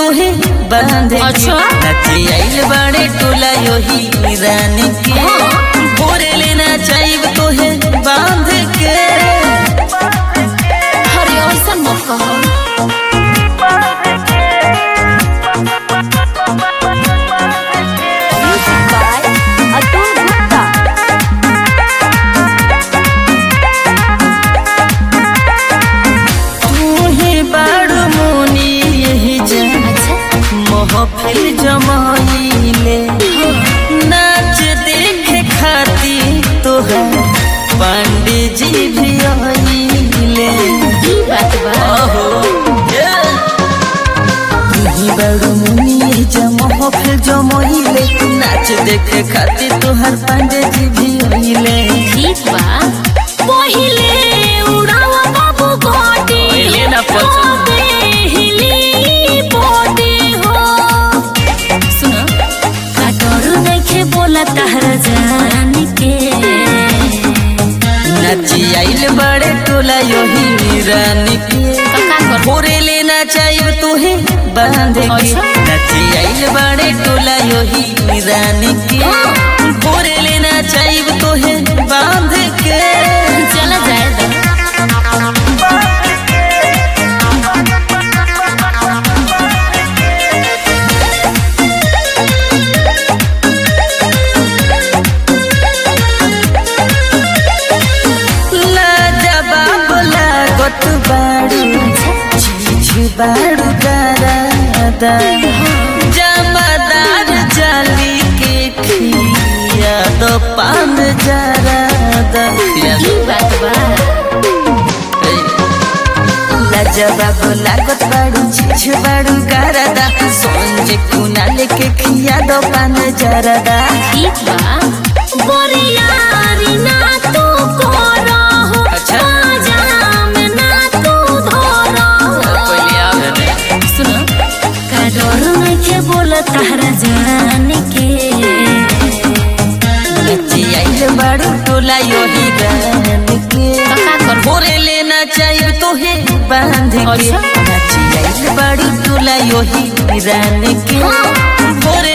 तुहे बांध के अच्छा। नची आइल बड़े टोला योही रानी के भोरे लेना चाहिए तुहे बांध के अरे ऐसा मत कहो Music by Atul Gupta. तू ही बाड़ू मुनी यही जन अच्छा महफिल जमाइले नाच देखे खाती तोहर पंडित जी भी आइले ई बात बा अहो तुही बड़ो मुनी जमो फिर जमोइले नाच देखे खातिर तोहर पांडे जी भी आइले ठीक बा पहिले उड़ावा बाबू गोटी पहिले ना पछो। हिली पोटी हो सुनो काटोरू नइखे बोला तहरा जान के नाची आइल बड़े टोला योही रानी के का कर भोरे लेना चाहिए तुहे बांध के अच्छा। नाची आइल बड़े टोला योही रानी के भोरे लेना चाहिए तुहे बांध के चला जाए दा लाजवाब लागत बाड़ू चीज बाड़ू दादा जमादार जाली के खिया दो पान जरादा ई बात बा लाजवाब लागत बाड़ू चीज बाड़ू गारदा सोंजे कुना लेके खिया दो पान जरादा ठीक बा बोरियारी ना तू कोरा हो अच्छा। जाम ना तू धोरा पहले आवे ने सुनो काडोर नइखे बोला तहरा जान के नची आइल बाड़ू टोला योही गान के का कर भोरे लेना चाहिए तोहे बांध के अच्छा। नाची आइल बाड़ू टोला योही रान के भोरे